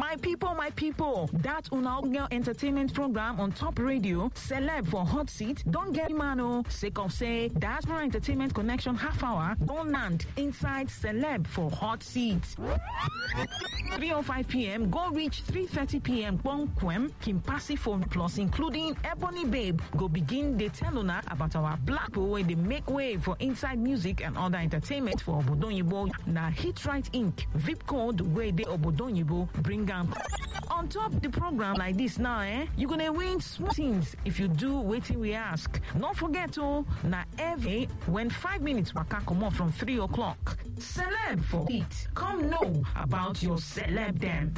My people, my people, that una girl entertainment program on top radio, celeb for hot seat, don't get man oh. Sake of say, Diaspora Entertainment Connection half hour, don't land inside celeb for hot seat. 3.05 p.m. go reach 3.30 p.m. Bonquem, Kimpasi phone plus including Ebony Babe go begin they tell una about our black people where they make way for inside music and other entertainment for Obodonyibo. Na Hit Right Inc. VIP code where they Obodonyibo bring am. On top the program like this now, eh? You gonna win small things if you do waiting we ask. Don't forget to na every when five minutes waka come off from three o'clock. Celeb for it. Come know about your celeb them.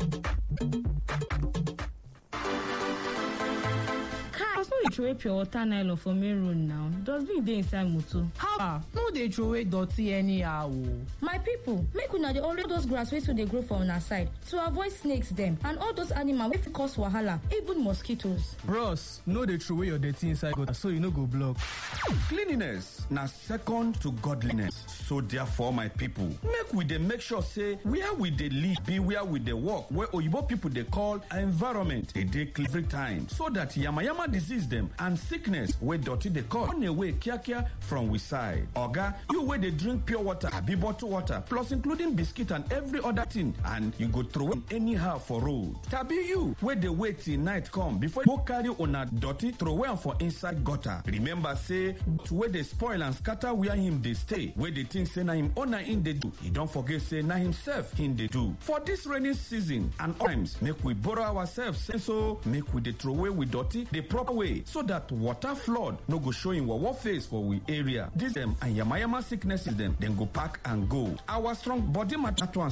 Cars no dey throway pure water nylon for main road now. Dustbin dey inside motor. How no dey throway dirty anyhow o. my people make una dey always those grass wey too dey grow for una side to avoid snakes dem and all those animal wey fit cause wahala even mosquitoes. Bros, no dey throway your dirty inside gutter so e no go block. Cleanliness na second to godliness. So therefore, my people, make we dey make sure say where we dey live be where we dey work, where oyibo people dey call environment dey dey clean every time, so that yamayama disease dem and sickness wey dirty dey cause run away kiakia from we side. Oga, you wey dey drink pure water, abi bottled water, plus including biscuit and every other thing, and you go throw am anyhow for road. Tabi you wey dey wait till night come before you go carry una dirty throway am for inside gutter. Remember say goat wey dey spoil and scatter where him dey stay, wey dey think say na him owner him dey do, e don forget say na himself him dey do. For this rainy season and times, make we borrow ourselves sense so make we dey throway we dirty the proper way so that water flood no go show him wawa face for we area. This dem and yamayama sicknesses dem dem go pack and go. Our strong body matter to am